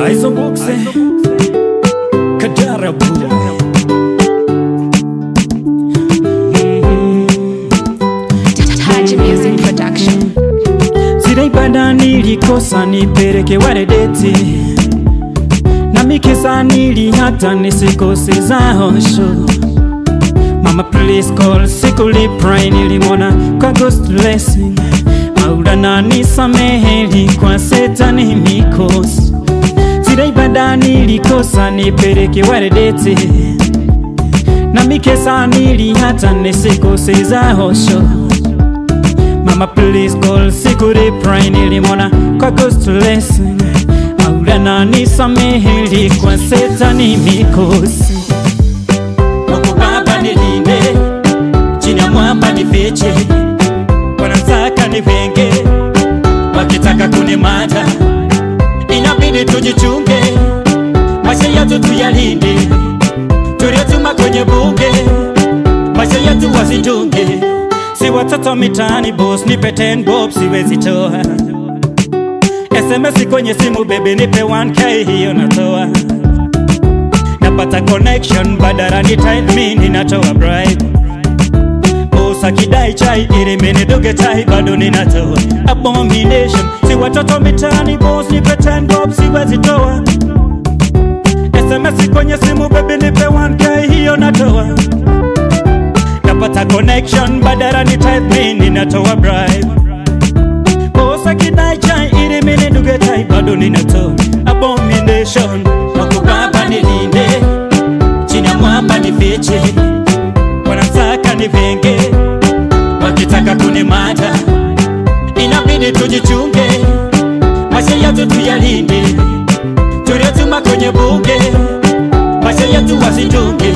Aizo Bukse Kadarabu Taji Music Production. Zile ibada nilikosa nipeleke waredeti na mikisa nilihata nisikose za hosho Mama please call sikuli pray nilimwona kwa ghost blessing Maulana nisameheli kwa setani mikosi Zile ibada nilikosa nipeleke waredeti na mikesa nilihata nisikose za hosho Mama please call sikuri pray nilimwona kwa ghost blessing Maulana nisameheli kwa setani mikosi Mungu Baba nilinde chini ya mwamba nifiche, wanataka nivenge, wakitaka kunimata, inabidi tujichunge, maisha yetu tuyalinde, tuliotuma kwenye bunge, maisha yetu wasitunge, si watoto mitaani boss, nipe 10 bob siwezi toa SMS kwenye simu baby, nipe 1k hiyo natoa napata connection badala ni time mi ninatoa bribe Bosa kidai chai ili mini duge tai bado ninatoa abomination si watoto mitani boss nipe 10 bob siwezi toa SMS kwenye simu baby nipe 1k hiyo natoa napata connection badala ni time mi ninatoa bribe Bosa kidai chai ili mini duge tai bado ninatoa abomination Mungu Baba nilinde chini ya mwamba nifiche, wanataka nivenge, wakitaka kunimata, inabidi tujichunge, maisha yetu tuyalinde, tuliotuma kwenye bunge, maisha yetu wasitunge.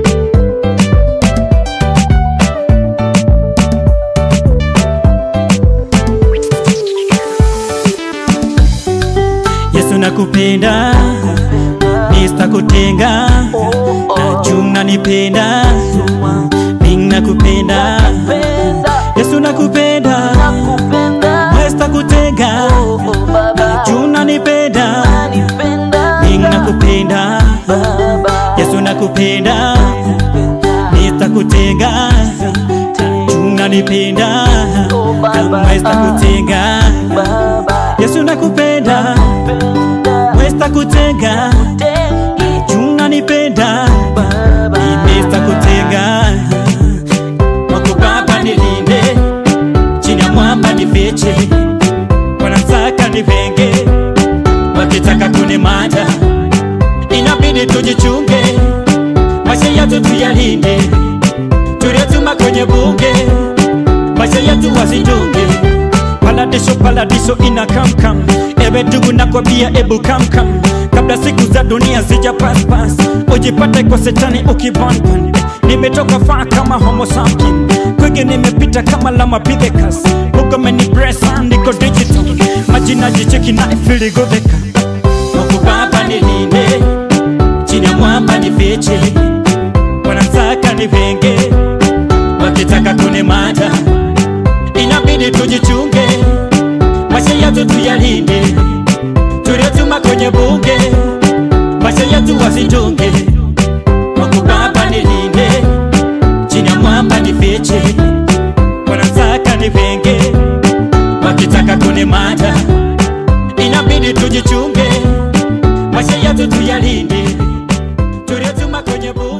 Yesu nakupenda, nistakutenga, najua nipenda, mimi nakupenda, Yesu nakupenda, nistakutenga, najua nipenda, mimi nakupenda, Yesu nakupenda, nistakutenga, najua nipenda, nistakutenga, Yesu nakupenda, Westa kutenga Chunga nipenda Imesta kutenga Mungu Baba nilinde Chini ya mwamba nifiche Wanataka nivenge Wakitaka kunimata Inabidi tujichunge Maisha yetu tuyalinde Tuliotuma kwenye bunge Maisha yetu wasitunge Paladisho paladisho ina kamkam Ewe ndugu nakwambia ebu kamkam Kabla siku za dunia zija paspas Ujipate kwa setani ukibonbon Nimetoka faa kama homo sapien Kwingi nimepita kama lama pithekas Huko meni bresa niko digital Majina jicheki na ifili godeka Mungu Baba nilinde Chini ya mwamba nifiche Wanataka nivenge Wakitaka kunimata inabidi tujichunge, maisha yetu tuyalinde, tuliotuma kwenye bunge, maisha yetu wasitunge. Mungu Baba nilinde, chini ya mwamba nifiche, wanataka nivenge, wakitaka kunimata, inabidi tujichunge, maisha yetu tuyalinde, tuliotuma kwenye bunge